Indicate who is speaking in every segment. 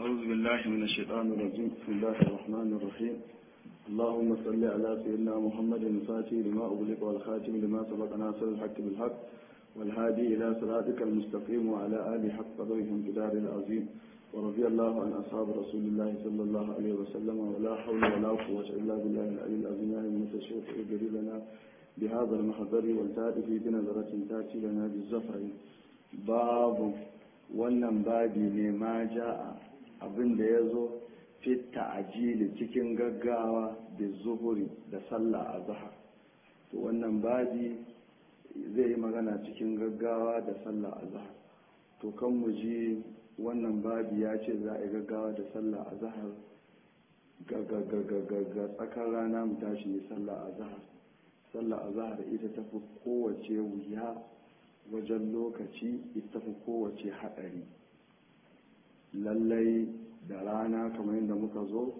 Speaker 1: أعوذ بالله من الشيطان الرجيم بسم الله الرحمن الرحيم اللهم صل على سيدنا محمد الفاتح لما أغلق والخاتم لما سبق ناصر الحق بالحق والهادي إلى صراطك المستقيم وعلى آله حق قدره امتدار العظيم ورضي الله عن أصحاب رسول الله صلى الله عليه وسلم ولا حول ولا قوة إلا بالله العلي العظيم يعني المتشرف اجري لنا بهذا المحضر والتاتي في بنظرة تاتي لنا بالزفر باب wannan babi ne ma ja'a abin da ya zo fitta ajili cikin gaggawa da zuhuri da sallah a zahar to wannan babi zai yi magana cikin gaggawa da sallah a zahar to kan mu ji wannan babi ya ce za a yi gaggawa da sallah a zahar ga tsakar rana mu tashi ne sallah a zahar sallah a zahar ita tafi kowace wuya wajen lokaci ita fi kowace haɗari lallai da rana kamar yadda muka zo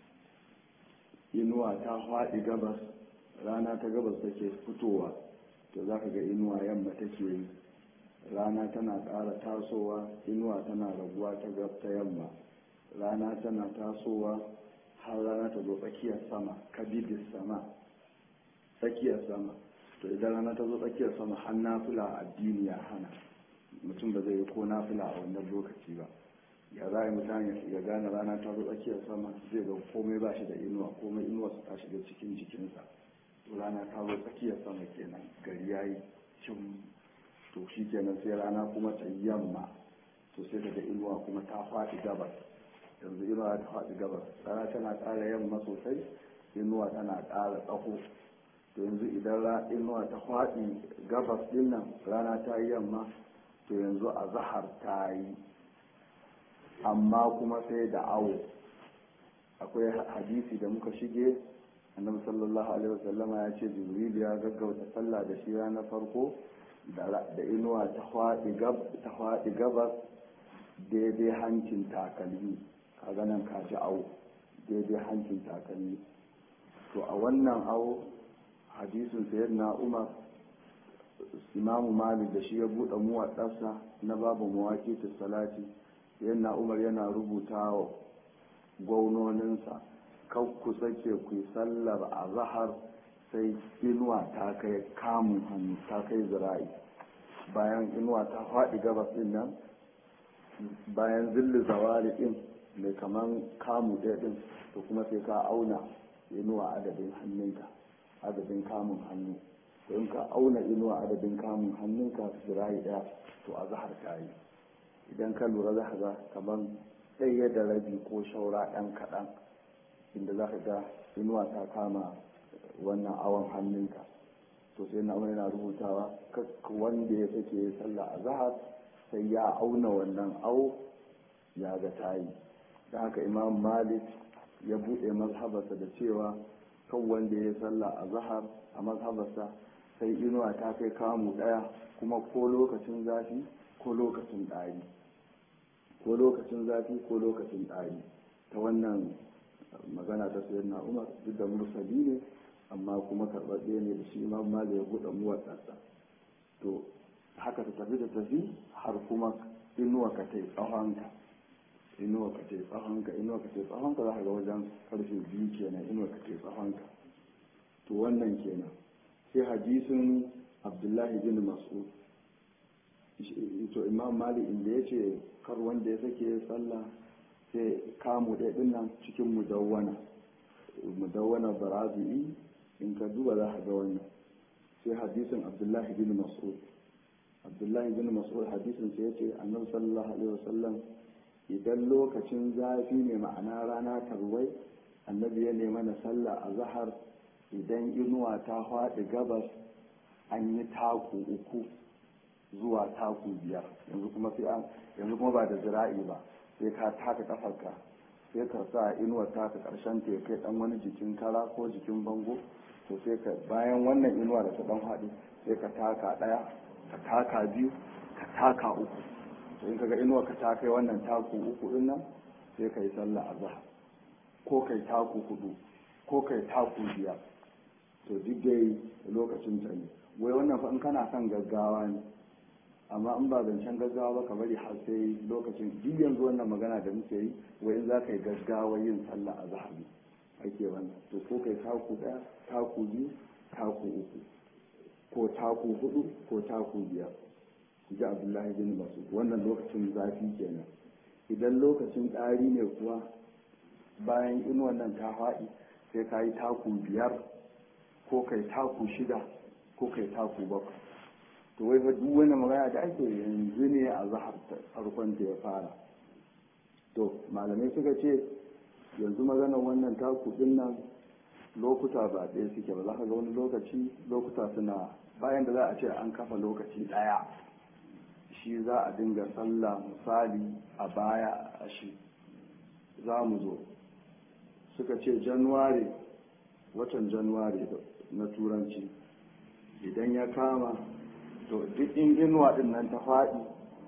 Speaker 1: inuwa ta haɗi gabas rana ta gabas take fitowa to za ka ga inuwa yamma take yi rana tana ƙara tasowa inuwa tana raguwa ta gab ta yamma rana tana tasowa har rana ta zo tsakiyar sama kabidis sama tsakiyar sama to idan rana ta zo tsakiyar sama har nafila addini ya hana mutum ba zai yi ko nafila a wannan lokaci ba ya za a yi mutane ya gane rana ta zo tsakiyar sama zai ga komai ba shi da inuwa komai inuwa su ta shiga cikin jikinsa to rana ta zo tsakiyar sama kenan gari ya yi cin to shi kenan sai rana kuma ta yamma to sai daga inuwa kuma ta faɗi gabas yanzu inuwa ta faɗi gabas rana tana ƙara yamma sosai inuwa tana ƙara tsaho to yanzu idan inuwa ta faɗi gabas ɗin nan rana ta yi yamma to yanzu a zahar ta yi amma kuma sai da awo akwai hadisi da muka shige annabi sallallahu alaihi wasallama ya ce jibril ya gaggauta sallah da shi ranar farko da inuwa ta faɗi gabas daidai hancin takalmi ka ganin ka ji awo daidai hancin takalmi to a wannan awo hadisin sayyidina umar imamu malik da shi ya buɗe muwaɗarsa na babu mawaƙi salati yana umar yana rubuta wa gwaunoninsa kan ku sake ku yi sallar a zahar sai inuwa ta kai kamun hannu ta kai zira'i bayan inuwa ta faɗi gabas ɗin nan bayan zilli zawari ɗin mai kaman kamu ɗaya ɗin to kuma sai ka auna inuwa adadin hannunka adadin kamun hannu in ka auna inuwa adadin kamun hannunka zira'i ɗaya to a zahar ta yi idan ka lura za ka ga kamar ɗaya da rabi ko shaura ɗan kaɗan inda za ka ga inuwa ta kama wannan awon hannunka to sai na wani na rubutawa wanda ya sake sallah a zahar sai ya auna wannan awo ya ga tayi da haka imam malik ya buɗe mazhabarsa da cewa kan wanda ya sallah a zahar a mazhabarsa sai inuwa ta kai kamu ɗaya kuma ko lokacin zafi ko lokacin ɗari ko lokacin zafi ko lokacin ɗari ta wannan magana ta sayar na umar duk da mursali ne amma kuma karɓaɓɓe ne da shi imam malik ya buɗe muwaɗarsa to haka ta tafi da tafi har kuma inuwa ka ta yi tsawonka inuwa ka ta yi tsawonka inuwa ka ta yi tsawonka za ka ga wajen karfe biyu kenan inuwa ka ta yi tsawonka to wannan kenan sai hadisin abdullahi bin mas'ud to imam malik inda ya ce kar wanda ya sake sallah sai kamu ɗaya ɗin nan cikin mudawwana mudawwana barazi'i in ka duba za ka ga wannan sai hadisin abdullahi bin mas'ud abdullahi bin mas'ud hadisin sai ya ce annabi sallallahu alaihi wasallam idan lokacin zafi ne ma'ana rana tarwai annabi ya nema na sallah a zahar idan inuwa ta faɗi gabas an yi taku uku zuwa taku biyar yanzu kuma sai an yanzu kuma ba da zira'i ba sai ka taka kafarka sai ka sa inuwa taka karshen ta kai dan wani jikin kara ko jikin bango to sai ka bayan wannan inuwa da ta dan haɗu sai ka taka ɗaya ka taka biyu ka taka uku to in kaga inuwa ka ta kai wannan taku uku din nan sai ka yi sallah azhar ko kai taku hudu ko kai taku biyar to duk dai lokacin ta ne wai wannan fa in kana son gaggawa ne amma in ba zancen gaggawa ba ka bari har sai lokacin duk yanzu wannan magana da muke yi wai in za ka yi gaggawa yin sallah a zahari ake wannan to ko kai taku ɗaya taku biyu taku uku ko taku hudu ko taku biyar ji abdullahi bin masu wannan lokacin zafi kenan idan lokacin ɗari ne kuwa bayan inuwan nan ta faɗi sai ka yi taku biyar ko kai taku shida ko kai taku bakwai to wai fa duk wani magana da ake yanzu ne a zahar farkon ta ya fara to malamai suka ce yanzu maganar wannan taku din nan lokuta ba ɗaya suke ba za ka ga wani lokaci lokuta suna bayan da za a ce an kafa lokaci ɗaya shi za a dinga sallah misali a baya a shi za mu zo suka ce januwari watan januwari na turanci idan ya kama to duk in inuwa din nan ta faɗi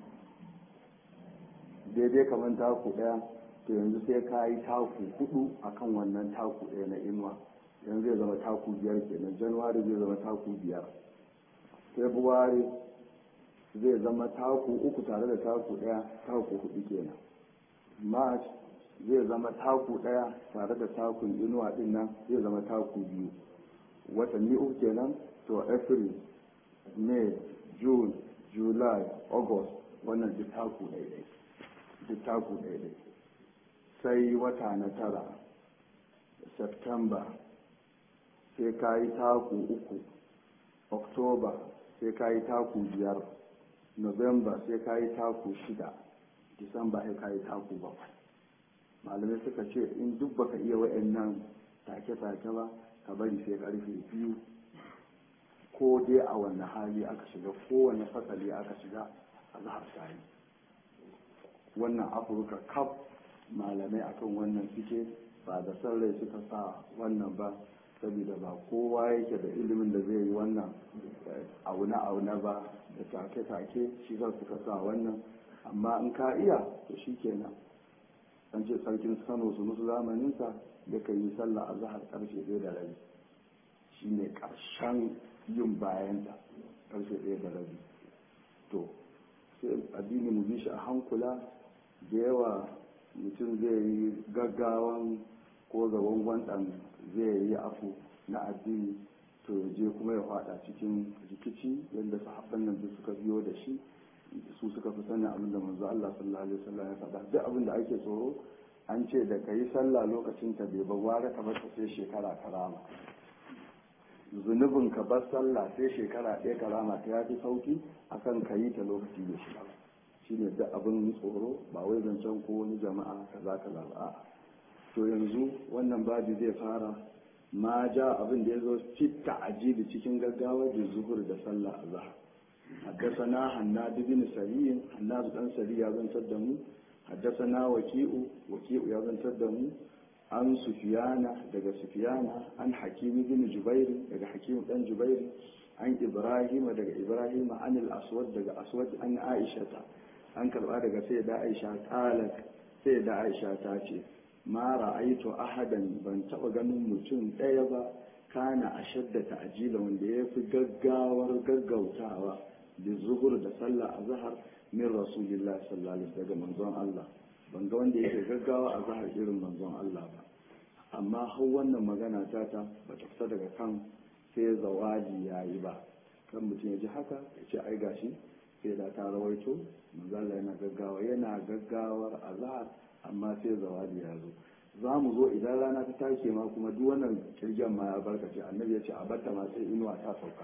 Speaker 1: daidai kamar taku ɗaya to yanzu sai ka yi taku hudu akan wannan taku ɗaya na inuwa yanzu zai zama taku biyar kenan januwari zai zama taku biyar february zai zama taku uku tare da taku ɗaya taku hudu kenan march zai zama taku ɗaya tare da takun inuwa din nan zai zama taku biyu watanni uku kenan to april may june july august wannan duk taku ɗaiɗai duk taku ɗaiɗai sai wata na tara september sai ka yi taku uku october sai ka yi taku biyar november sai ka yi taku shida disamba sai ka yi taku bakwai malamai suka ce in duk baka iya wa'annan take-take ba ka bari sai karfe biyu ko dai a wanne hali aka shiga kowane fasali aka shiga a zahar sayi wannan afirka kaf malamai akan wannan suke ba da san rai suka sa wannan ba saboda ba kowa yake da ilimin da zai yi wannan auna-auna ba da take-take shi za suka sa wannan amma in ka iya to shi kenan an ce sarkin kano su musu zamaninsa da ka yi sallah a zahar karshe ɗaya da rabi shi ne ƙarshen yin bayanta karshe ɗaya da rabi to sai addini mu bi shi a hankula da yawa mutum zai yi gaggawan ko gaban gwanɗan zai yi afu na addini to je kuma ya faɗa cikin rikici yadda sahabban nan duk suka biyo da shi su suka fi sanin abin da manzo Allah sallallahu alaihi wasallam ya faɗa duk abin da ake tsoro an ce da kai sallah lokacin ta bai bagwara ka bar sai shekara karama zunubin ka bar sallah sai shekara ɗaya karama ta yafi sauki akan ka yi ta lokaci da shi shine duk abin tsoro ba wai zancen ko wani jama'a kaza kaza ba to yanzu wannan babi zai fara ma ja abin da ya zo fitta ajibi cikin gaggawa da zuhur da sallah azhar حدثنا حناد بن سري حناد بن سري يا بن تدمو حدثنا وكيء وكيء يا بن تدمو عن سفيان دغ سفيان عن حكيم بن جبير دغ حكيم بن جبير عن ابراهيم دغ ابراهيم عن الاسود دغ اسود عن عائشه an karba daga sai da aisha qalat sai da aisha ta ce ma ra'aitu ahadan ban taba ganin mutum ɗaya ba kana ashadda ta'jila wanda ya fi gaggawar gaggautawa da zuhur da sallah a zahar min rasulillah sallallahu alaihi daga manzon Allah ban ga wanda yake gaggawa a zahar irin manzon Allah ba amma har wannan magana ta ta ba ta fita daga kan sai zawaji yayi ba kan mutum ya ji haka ya ce ai gashi sai da ta rawaito manzon Allah yana gaggawa yana gaggawar a zahar amma sai zawaji ya zo za mu zo idan rana ta take ma kuma duk wannan kirgen ma ya barkace annabi ya ce a batta ma sai inuwa ta sauka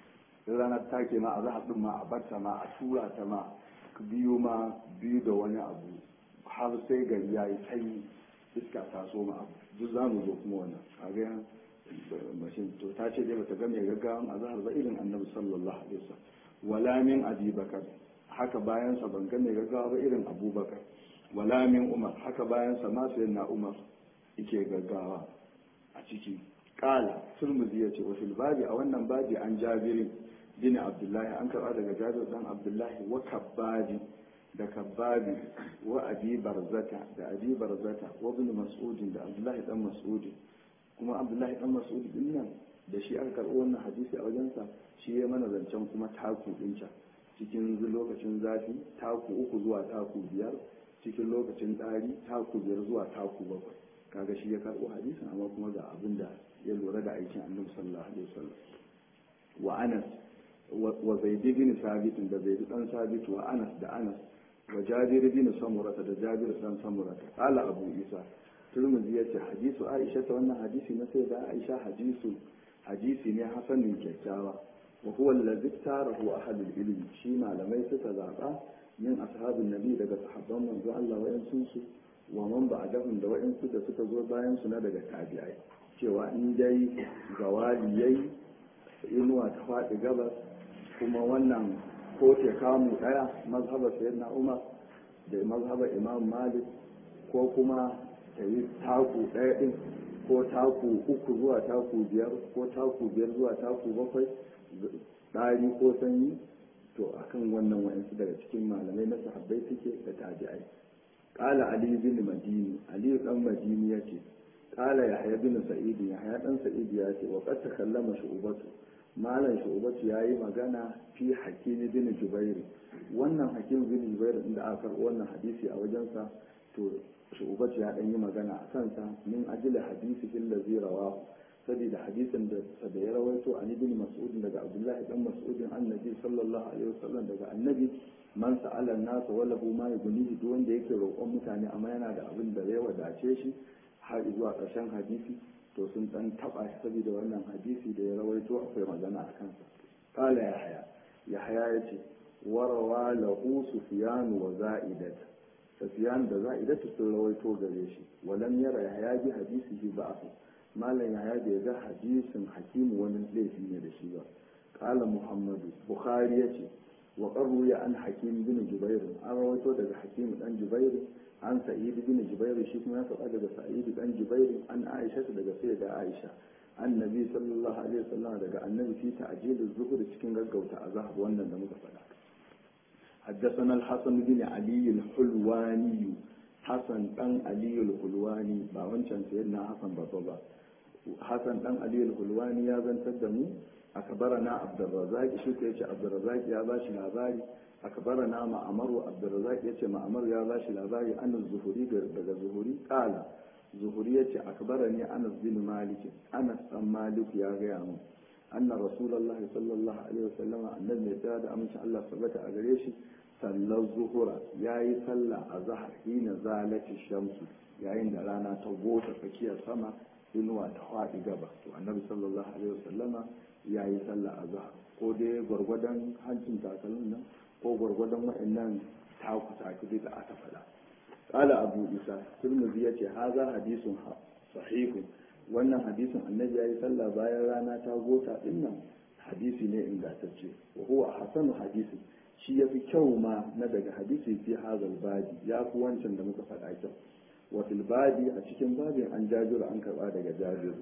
Speaker 1: in rana ta take ma a za a ma a batta ma a tura ta ma biyu ma biyu da wani abu har sai gari ya yi sanyi iska ta so ma abu duk za mu zo kuma wannan a ga mashin to ta ce dai bata ga mai gaggawan azhar ba irin annabi sallallahu alaihi wasallam wala min abi bakar haka bayan sa ban ga mai gaggawa ba irin abubakar wala min umar haka bayan sa ma na umar yake gaggawa a ciki kala turmuzi ya ce wa fil babi a wannan babi an jabirin bin abdullahi an karba daga jabir dan abdullahi wa kabbabi da kabbabi wa abi barzata da abi barzata wa ibn mas'ud da abdullahi dan mas'ud kuma abdullahi dan mas'ud din nan da shi aka karbo wannan hadisi a wajensa shi ya mana zancen kuma taku din can cikin lokacin zafi taku uku zuwa taku biyar cikin lokacin ɗari taku biyar zuwa taku bakwai kaga shi ya karɓo hadisin amma kuma ga abin da ya lura da aikin annabi sallallahu alaihi wasallam wa anas wa zaid bin sabit da zaid dan sabit wa anas da anas wa jabir bin samurata da jabir dan samurata qala abu isa turmuzi yace hadisu aisha ta wannan hadisi na sai da aisha hadisu hadisi ne hasanin kyakkyawa wa huwa allazi tarahu ahlul ilmi shi malamai suka zaba min ashabin nabi daga sahabban manzo Allah wayansu su wa man ba'dahum da wayansu da suka zo bayan su na daga tabi'ai cewa in dai zawali yayi inuwa ta faɗi gabas kuma wannan ko te kamu ɗaya mazhabar sayyidina umar da mazhabar imam malik ko kuma ta yi taku ɗaya ɗin ko taku uku zuwa taku biyar ko taku biyar zuwa taku bakwai ɗari ko sanyi to akan wannan wa'ansu daga cikin malamai na sahabbai suke da tabi'ai qala ali bin madini ali dan madini yace qala yahya bin sa'id yahya dan sa'id yace wa qad takallama shu'batu malam shu'batu yayi magana fi hakim bin jubair wannan hakim bin jubair inda aka karɓo wannan hadisi a wajensa to shu'batu ya dan yi magana a kansa min ajli hadisi fil ladhi rawahu saboda hadisin da da ya rawaito an ibn mas'ud daga abdullah dan mas'ud annabi sallallahu alaihi wasallam daga annabi man sa'ala an-nas wa lahu ma yughnihi duk wanda yake roƙon mutane amma yana da abin da ya wadace shi har zuwa ƙarshen hadisi to sun dan taba shi saboda wannan hadisi da ya rawaito akwai magana a kansa qala yahya yahya yace warawa lahu sufyan wa za'idat sufyan da za'idat sun rawaito gare shi walam yara yahya bi hadisihi ba'fu malam yahya bai ga hadisin hakimu wani laifi ne da shi ba qala muhammadu bukhari yace wa qarru ya an hakim bin jubair an rawaito daga hakim dan jubair an sa'id bin jubair shi kuma ya faɗa daga sa'id dan jubair an aisha daga sai da aisha annabi sallallahu alaihi wasallam daga annabi fi ta'jil az-zuhur cikin gaggauta azhar wannan da muka faɗa حدثنا الحسن بن علي الحلواني حسن بن علي الحلواني با wancan sayyidina Hassan babba ba Hassan dan Ali al-Hulwani ya zantar da mu akbarana Abdurrazzaq shi ko yace Abdurrazzaq ya bashi labari akbarana Ma'amaru Abdurrazzaq yace Ma'amar ya bashi labari an zuhuri daga zuhuri kala zuhuri yace akbarani Anas bin Malik Anas dan Malik ya gaya mu anna Rasulullah sallallahu alaihi wasallam annabi ya da amince Allah sabata a gare shi sallar zuhura yayi sallah a zahar hina zalati shamsu yayin da rana ta gota tsakiyar sama inuwa ta faɗi gaba to annabi sallallahu alaihi wasallama ya yi sallah a zahar ko dai gwargwadon hancin takalmin nan ko gwargwadon wa'annan taku taku da aka faɗa qala abu isa turmuzi yace haza hadisun sahihun wannan hadisin annabi ya yi sallah bayan rana ta gota din nan hadisi ne ingantacce wa huwa hasanu hadisi shi yafi kyau ma na daga hadisi fi hazal babi ya fi wancan da muka faɗa kyau wafil babi a cikin babin an jajiru an karba daga jajiru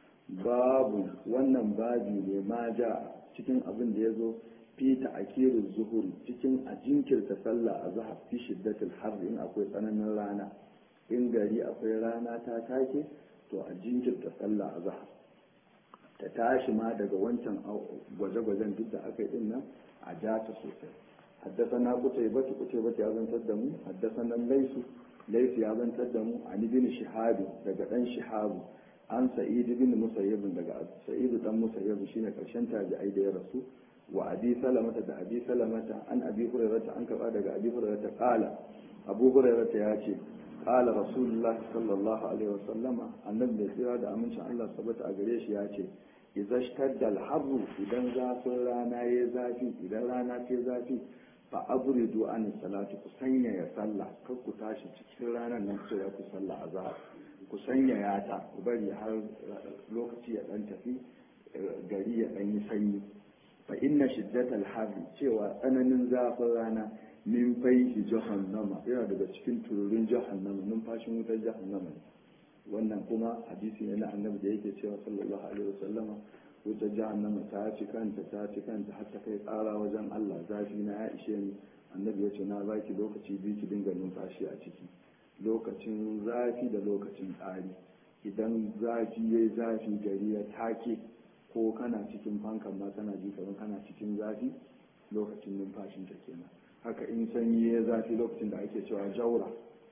Speaker 1: babu wannan babi ne ma ja cikin abin da ya zo fi ta'akirin zuhuri cikin a jinkirta sallah a zahar fi shiddatil har in akwai tsananin rana in gari akwai rana ta take to a jinkirta sallah a zahar ta tashi ma daga wancan gwaje-gwajen duk da aka yi din nan a ja ta sosai حدثنا قتيبة قتيبة يا بن تدمو حدثنا الليث ليس يا بن تدمو عن ابن شهاب daga dan شهاب an sa'id bin musayyib daga sa'id dan musayyib shine karshen tabi'ai da ya rasu wa abi salamata da abi salamata an abi hurairata an karba daga abi hurairata qala abu hurairata ya ce qala rasulullah sallallahu alaihi wasallama annabi da tsira da amincin Allah sabata a gare shi ya ce idza shtadda al-harru idan zafin rana ya zafi idan rana ta zafi fa abridu an salati ku sanya ya sallah kar ku tashi cikin ranar nan sai ku sallah azhar ku sanya ya ta ku bari har lokaci ya dan tafi gari ya dan yi sanyi fa inna shiddatal harri cewa tsananin zafin rana min faihi jahannama yana daga cikin tururin jahannama numfashin wutar jahannama wannan kuma hadisi ne na annabi da yake cewa sallallahu alaihi wasallama wutar jahannama ta ci kanta ta ci kanta har ta kai tsara wajen Allah zafi na ya ishe ni annabi ya ce na baki lokaci biyu ki dinga numfashi a ciki lokacin zafi da lokacin tsari idan zafi yayi zafi gari ya take ko kana cikin fankan ma kana ji kamar kana cikin zafi lokacin numfashinta kenan haka in sanyi ya zafi lokacin da ake cewa jaura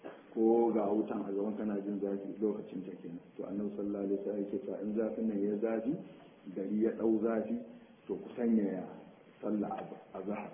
Speaker 1: ko ga wutan a gaban kana jin zafi lokacin ta kenan to annabi sallallahu alaihi wasallam yake cewa in zafin nan ya zafi gari ya dau zafi to ku sanya ya sallah azhar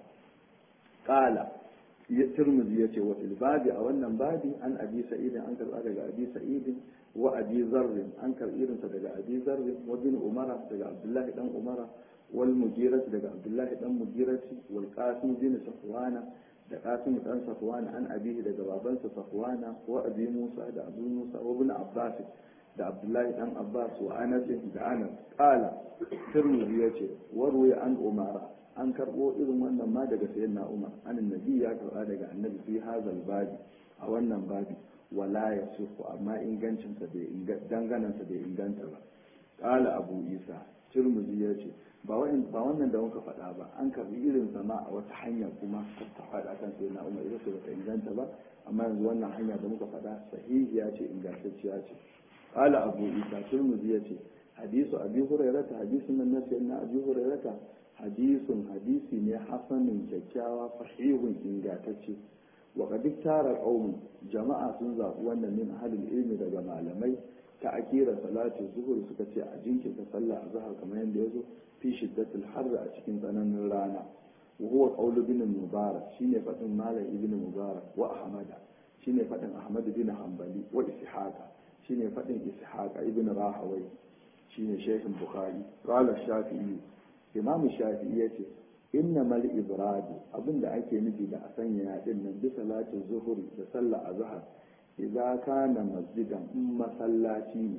Speaker 1: qala ya tirmidhi yace wa fil babi a wannan babi an abi sa'id an karba daga abi sa'id wa abi zarr an karbi irin sa daga abi zarr wa bin umara daga abdullahi dan umara wal mujirah daga abdullahi dan mujirah wal qasim bin safwana da qasim dan safwana an abihi daga babansa safwana wa abi musa da abu musa wa ibn abbas da abdullahi dan abbas wa anas da anas qala tirmidhi yace wa ruya an umara an karbo irin wannan ma daga sayyidina umar an annabi ya karba daga annabi fi hazal babi a wannan babi wala yasihu amma ingancin sa bai danganan sa bai inganta ba qala abu isa tirmidhi yace ba wannan da muka faɗa ba an karbi irin zama a wata hanya kuma ta faɗa kan sai na umar ita ce bata inganta ba amma yanzu wannan hanya da muka faɗa sahihiya ce ingantacciya ce qala abu isa turmuzi ya ce hadisu abi hurairata hadisun nan na na abi hurairata hadisun hadisi ne hasanin kyakkyawa sahihun ingantacce wa qad tara qaumun jama'a sun zaɓi wannan min ahlul ilmi daga malamai ta akira salatu zuhur suka ce a jinkirta sallah a zahar kamar yadda ya zo fi shiddatul harra a cikin tsananin rana wa huwa qawlu bin mubarak shine fadin malam ibn mubarak wa ahmada shine fadin ahmad bin hanbali wa ishaqa shine fadin ishaqa ibn rahawai shine shaykhin bukhari qala shafi'i imam shafi'i yace inna mal ibrad abinda ake nufi da a sanya yadin nan bi salatin zuhuri da sallah azhar idza kana masjidan in masallaci ne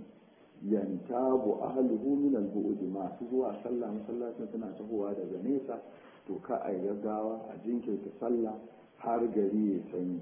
Speaker 1: yantabu ahluhu min al-bu'd masu zuwa sallah masallacin suna tahowa daga nesa to ka a gaggawa a jinkirta sallah har gari ya sanyi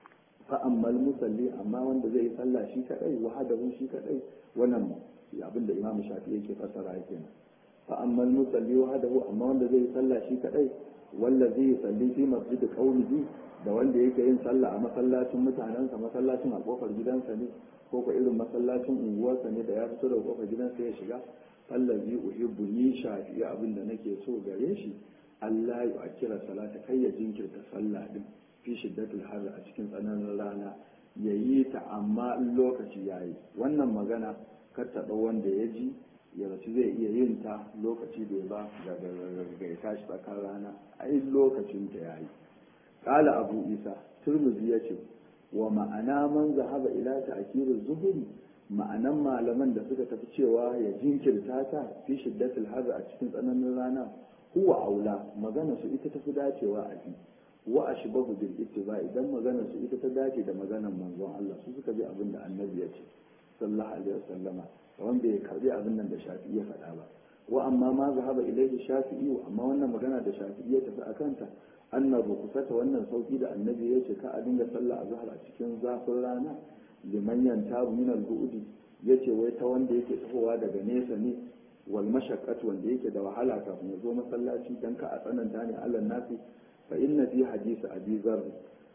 Speaker 1: fa ammal musalli amma wanda zai yi sallah shi kadai wahadahu shi kadai wannan abin da imam shafi yake fassara yake nan fa ammal musalli wahadahu amma wanda zai yi sallah shi kadai wanda zai yi salli fi masjid qaumihi da wanda yake yin sallah a masallacin mutanensa masallacin a kofar gidansa ne ko ko irin masallacin unguwarsa ne da ya fito daga kofar gidansa ya shiga allazi uhibbu ni shafi abin da nake so gare shi Allah ya kira salata kai ya jinkirta sallah din fi shiddatul har a cikin tsananin rana ya yi ta amma lokaci yayi wannan magana kar ta wanda ya ji ya rasu zai iya yin ta lokaci bai ba ga ya tashi tsakar rana ai lokacin ta yayi qala abu isa turmuzi yace wa ma'ana man zahaba ila ta'kirir zuhuri ma'anan malaman da suka tafi cewa ya jinkirta ta fi shiddatul har a cikin tsananin rana huwa aula magana su ita tafi dacewa a fi wa ashbahu bil ittiba idan magana su ita ta dace da maganar manzon Allah su suka bi abin da annabi ya ce sallallahu alaihi wasallama wanda ya karbi abin nan da shafi'i ya faɗa ba wa amma ma zahaba ilaihi shafi'i amma wannan magana da shafi'i ya tafi akanta annabi kusata wannan sauki da annabi ya ce ka a dinga sallah a zahar a cikin zafin rana liman yantabu min al-bu'di yace wai ta wanda yake tahowa daga nesa ne wal mashaqqat wanda yake da wahala kafin ya zo masallaci dan ka a tsananta ne Allah nasi fa inna fi hadisi abi zarr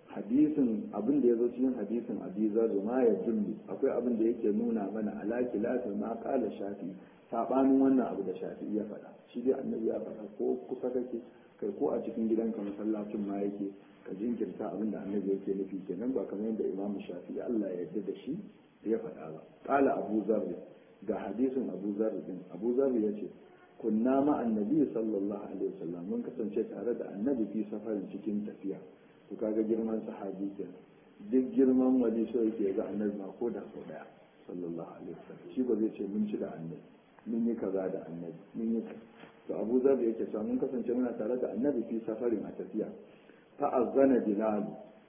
Speaker 1: hadisin abin da ya zo cikin hadisin abi zarr ma ya dullu akwai abin da yake nuna mana ala kilafin ma qala shafi sabanin wannan abu da shafi ya faɗa shi dai annabi ya faɗa ko kusa kake kai ko a cikin gidanka masallacin ma yake ka jinkirta abin da annabi yake nufi kenan ba kamar yadda imam shafi Allah ya yarda da shi ya faɗa ba qala abu zarr ga hadisin abu zarr din abu zarr yace kunna ma annabi sallallahu alaihi wasallam mun kasance tare da annabi fi safarin cikin tafiya to kaga girman sahabi kenan duk girman wali so yake ga annabi ma ko da sau daya sallallahu alaihi wasallam shi ba zai ce mun ci da annabi mun yi kaza da annabi mun yi to abu zar yake cewa mun kasance muna tare da annabi fi safarin a tafiya fa azana bilal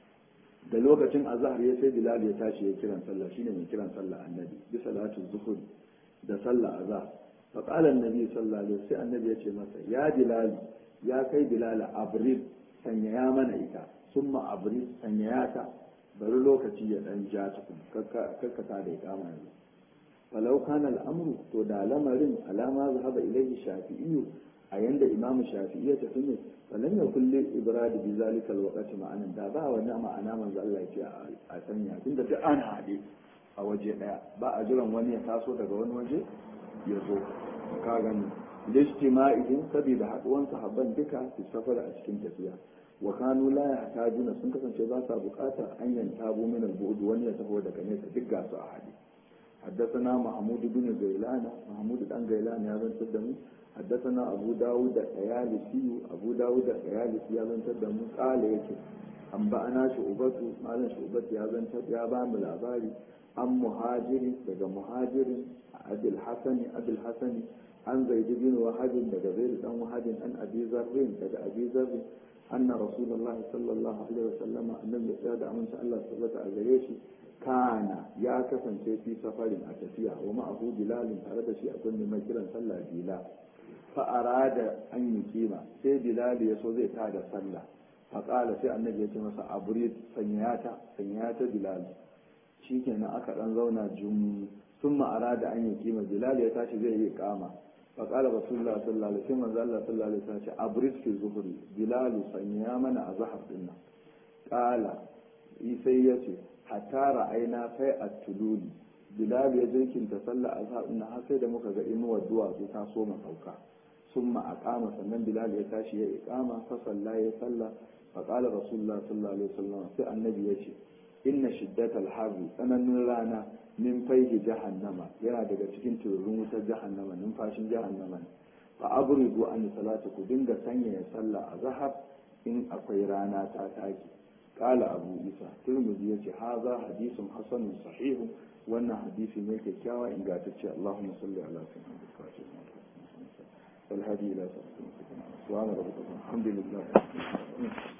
Speaker 1: da lokacin azhar ya sai bilal ya tashi ya kiran sallah shine mai kiran sallah annabi bi salatu zuhur da sallah azhar fa qala annabi sallallahu alaihi wasallam annabi ya ce masa ya bilal ya kai bilal abril sanyaya mana ita summa abril sanyaya ta bari lokaci ya dan ja tukun kakkata da ikama yanzu falau kana al'amru to da lamarin alama zahaba ilaihi shafi'iyyu a yanda imamu shafi'i ya tafi ne falan ya kulle ibrad bi zalika alwaqti ma'anan da ba wani ma'ana manzo Allah ya ce a sanya tunda duk an haɗe a waje daya ba a jiran wani ya taso daga wani waje ya zo ka gani lijtima'ihim saboda haduwan sahabban duka su safara a cikin tafiya wa kanu la yahtajuna sun kasance ba sa bukata an yantabu min al-bu'd wani ya taho daga nesa duk ga su a hadi حدثنا محمود بن غيلان محمود بن غيلان يا بن تدم حدثنا أبو داود الطيالسي أبو داود الطيالسي يا بن تدم قال يكي أنبأنا شعبة مالا شعبة يا بن تدم يا بن الأباري عن مهاجر دقى مهاجر أبي الحسن أبي الحسن عن زيد بن وهب دقى زيد بن وهب عن أبي ذر دقى أبي ذر أن رسول الله صلى الله عليه وسلم أن النبي من شاء الله صلى الله kana ya kasance fi safarin a tafiya wa ma'ahu bilalin tare da shi akwai mai kiran sallah bila fa arada an yi kima sai bilal ya so zai tada sallah fa qala sai annabi ya ce masa abrid sanyata sanyata bilal shikenan aka dan zauna jum summa arada an yi kima bilal ya tashi zai yi kama fa qala rasulullah sallallahu alaihi wasallam manzo Allah sallallahu alaihi wasallam ce abrid fi zuhri bilal sanya mana azhar dinnan qala sai ya ce hatta ra'aina sai a tululi bilal ya jirkinta sallah azhar ina har sai da muka ga inuwar duwatsu ta so sauka summa aqama sannan bilal ya tashi ya iqama fa salla ya salla fa qala rasulullah sallallahu alaihi wasallam sai annabi ya ce inna shiddatal harri tsananin rana min faihi jahannama yana daga cikin tururin wutar jahannama numfashin jahannama ne fa abridu an salatu ku dinga sanya ya sallah azhar in akwai rana ta take قال أبو إيسى ترمذي يتي هذا حديث حسن صحيح وأن حديث ميك كاوى إن قاتت اللهم صل على سيدنا الفاتح والهدي إلى سبحانه سبحان ربك الحمد لله